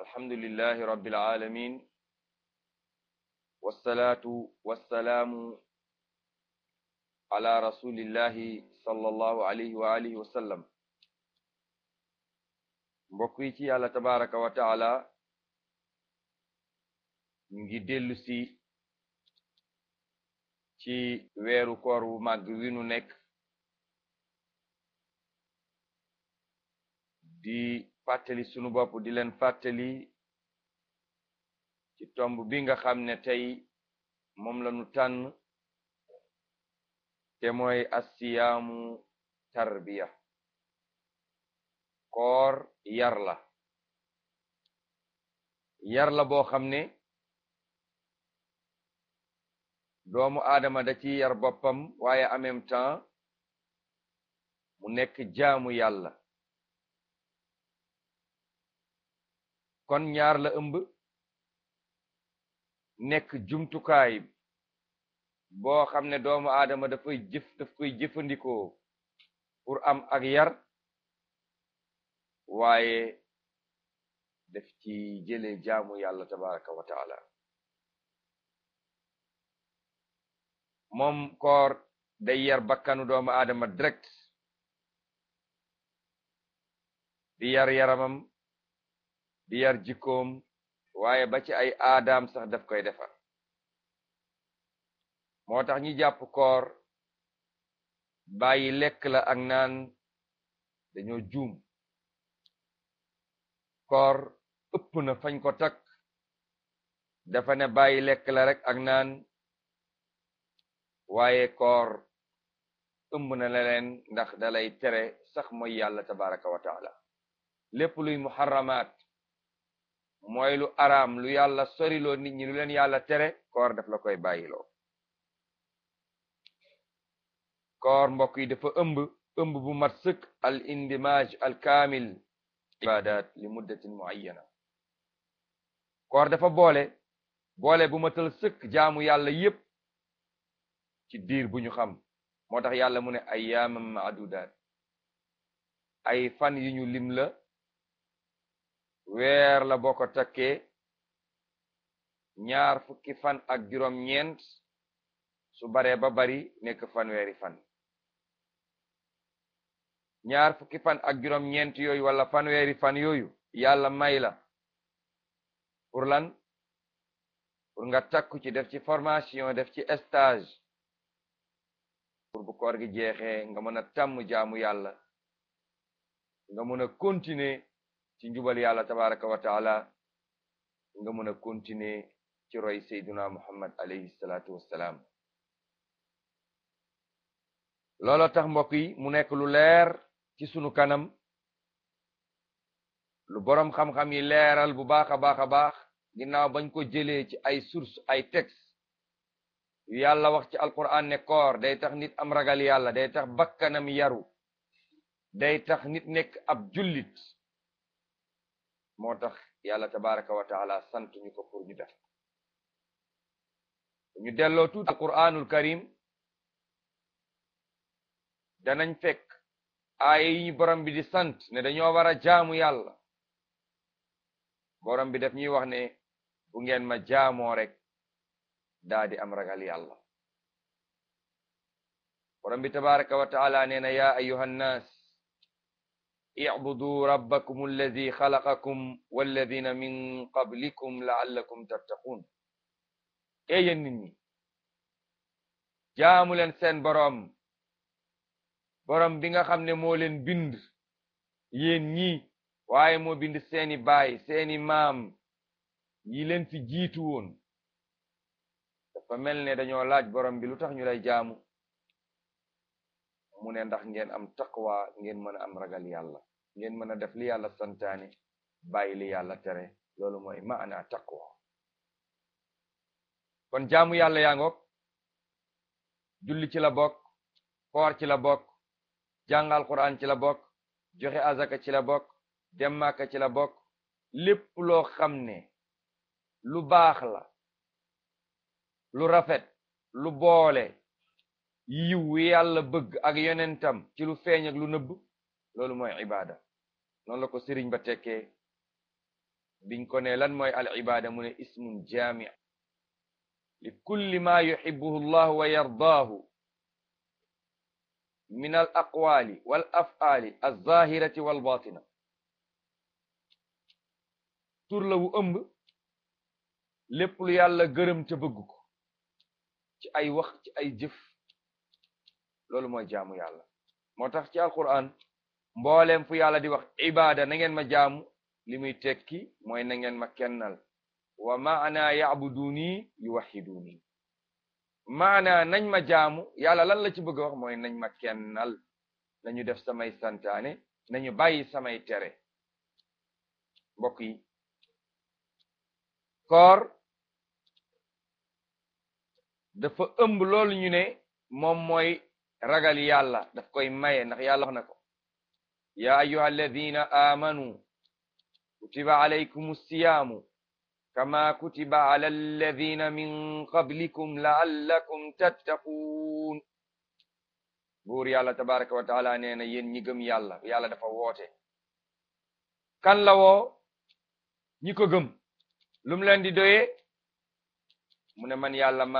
alhamdulillahi rabbil alamin wassalatu wassalaamu ala rasulillahi sallallahu alayhi wa alihi wa sallam mbokk yi ci yàlla tabaraka wa taala ñu ngi dellu si ci weeru koor wu màgg wi nu nekk di fàttali sunu bopp di leen fàttali ci tomb bi nga xam ne tey moom la nu tànn te mooy assiyaamu tarbiya koor yar la yar la boo xam ne doomu aadama da ci yar boppam waaye en même temps mu nekk jaamu yàlla kon ñaar la ëmb nekk jumtukaay boo xam ne doomu aadama dafay jëf daf koy jëfandikoo pour am ak yar waaye daf ci jële jaamu yàlla tabaraka wa taala moom koor day yar bakkanu doomu aadama direct di yar yaramam di yar jikkoom waaye ba ci ay aadaam sax daf koy defar moo tax ñi jàpp koor bàyyi lekk la ak naan dañoo juum koor ëpp na fañ ko takk dafa ne bàyyi lekk la rek ak naan waaye koor ëmb na leen ndax dalay tere sax mooy yàlla tabaraka wa taala lépp luy muharramaat mooy lu araam lu yàlla soriloo nit ñi lu leen yàlla tere koor daf la koy bàyyiloo koor mbokk yi dafa ëmb ëmb bu mat sëkk al indimaj al kaamil ibadat li muddatin muayyana koor dafa boole boole bu matal sëkk jaamu yàlla yépp ci diir bu ñu xam moo tax yàlla mu ne ayyaamam maadudaat ay fan yu ñu lim la weer la boo ko takkee ñaar fukki fan ak juróom ñeent su baree ba bari nekk fanweeri fan ñaar fukki fan ak juróom ñeent yooyu wala fanweeri fan yooyu yàlla may la pour lan pour nga takku ci def ci formation def ci stage pour bu koor gi jeexee nga mën a tàmm jaamu yàlla nga mën a continuer ci njubal yàlla tabaraka wa taala nga mën a continuer ci roy sayduna muhammad alayhi salaatu wassalaam looloo tax mbokk yi mu nekk lu leer ci sunu kanam lu boroom xam-xam yi leeral bu baax a baax a baax ginnaaw bañ ko jëlee ci ay source ay texte yu yàlla wax ci alquran ne koor day tax nit am ragal yàlla day tax bakkanam yaru day tax nit nekk ab jullit moo tax yàlla tabaraka wa taala sant ñu ko pour ñu def ñu delloo tuuti alquranul karim danañ fekk aaya yi ñu borom bi di sant ne dañoo war a jaamu yàlla borom bi daf ñuy wax ne bu ngeen ma jaamoo rek daa di am ragal yàlla borom bi tabaraka wa taala nee na yaa ayuha nnaas i'budu rabbakum alladi xalaqakum walladina min qablikum la'allakum tattaqun ee yéen nit ñi jaamu leen seen boroom boroom bi nga xam ne moo leen bind yéen ñi waaye moo bind seeni baay seeni maam yi leen fi jiitu woon dafa mel ne dañoo laaj boroom bi lu tax ñu lay jaamu mu ne ndax ngeen am taqwa ngeen mën a am ragal yàlla ngeen mën a def li yàlla santaane bàyyi li yàlla tere loolu mooy maana taqwa kon jaamu yàlla yaa ngoog julli ci la bokk koor ci la bokk jàngal quran ci la bokk joxe azaka ci la bokk dem màkka ci la bokk lépp loo xam ne lu baax la lu rafet lu boole yiw wi yàlla bëgg ak yonentam ci lu feeñ ak lu nëbb loolu mooy ibada noonu la ko sëriñ ba tekkee biñ ko ne lan mooy al ibada mu ne ismun jami li kulli ma yuhibbuhu llahu wa yardaahu min al aqwali wal af'ali alzahirati wal batina tur la wu ëmb lépp lu yàlla gërëm te bëgg ko ci ay wax ci ay jëf loolu mooy jaamu yàlla moo tax ci alquran mbooleem fu yàlla di wax ibada na ngeen ma jaamu li muy tekki mooy na ngeen ma kennal wa maana yabuduni yuwahiduni maana nañ ma jaamu yàlla lan la ci bëgg a wax mooy nañ ma kennal nañu def samay santaane nañu bàyyi samay tere mbokk yi koor dafa ëmb loolu ñu ne moom mooy ragal yàlla daf koy maye ndax yàlla wax na ko ya ayyuha alladhina amanu kutiba alaykum siyaamu kama kutiba ala alladhina min qablikum la'allakum tattaqun buur yàlla tabaraka wa taala nee na yéen ñi gëm yàlla yàlla dafa woote kan la woo ñi ko gëm lum leen di doyee mu ne man yàlla